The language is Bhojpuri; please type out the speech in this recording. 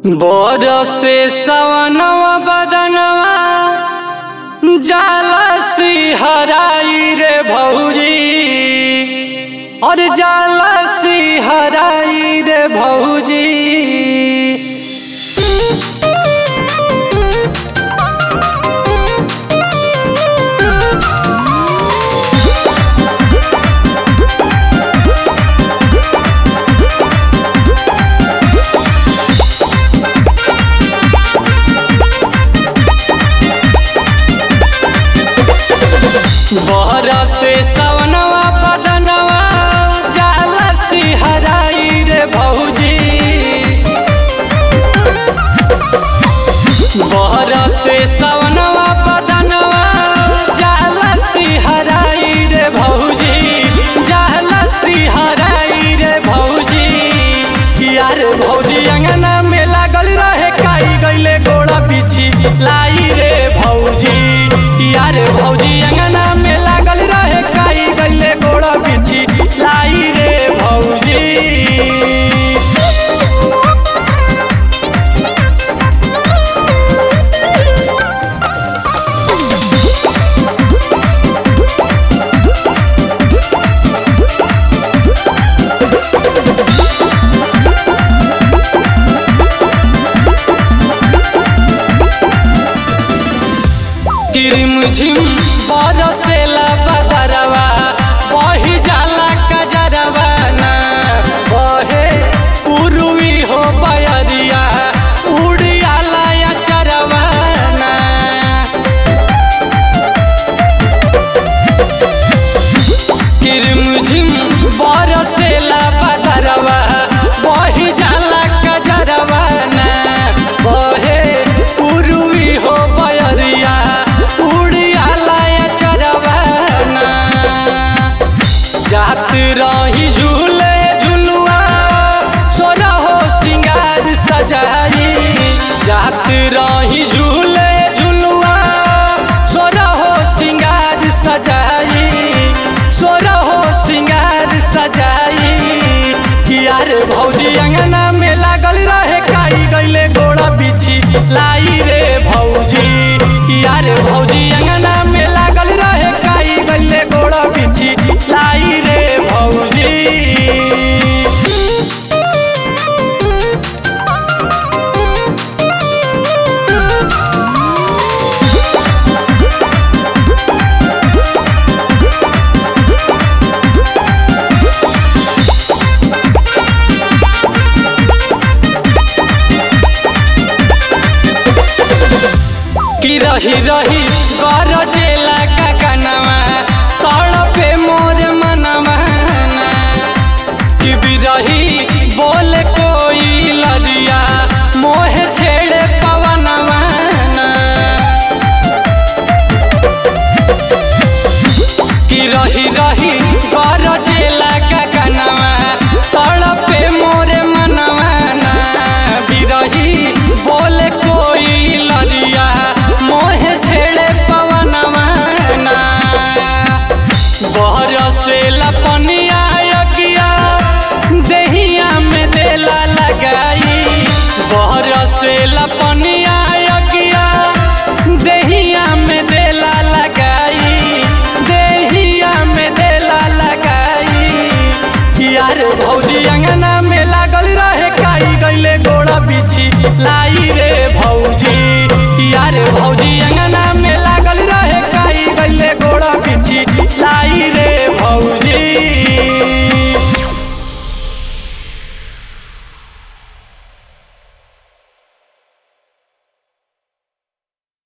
बरसे सवनवा बदनवा जाला सिहराई रे भौजी और जाला सिहराई रे भौजी बरसे सवनवा बदनवा जाला सिहराई रे भौजी बरसे सवनवा बदनवा जाला सिहराई रे भौजी जाला सिहराई रे भौजी यार भौजी अंगना में लागल रहे काई गइले गोड़ा बिछी लाई रे भौजी यार भौजी अंगना में लागल रहे काई गइले गोड़ा बिछी लाई रे भौजी किरिम झिम बरसेला बदरवा बही जाला कजरवा ना बहे उरुवी हो बयरिया उड़ियाला या चरवा ना किरिम झिम बरसेला बदरवा बही जाला कजरवा ना बहे उरुवी हो बयरिया उड़ियाला या चरवा ना जात रही झूले झुलुआ सोना हो सिंगार सजाई जात रही झूले झुलुआ सोना हो सिंगार सजाई सोना हो सिंगार सजाई यार भौजी अंगना में लागल रहे काई गइले गोड़ा बिछी लाई रे भौजी यार भौजी अंगना में लागल रहे काई गइले गोड़ा बिछी लाई रे भौजी कि रही रही गरज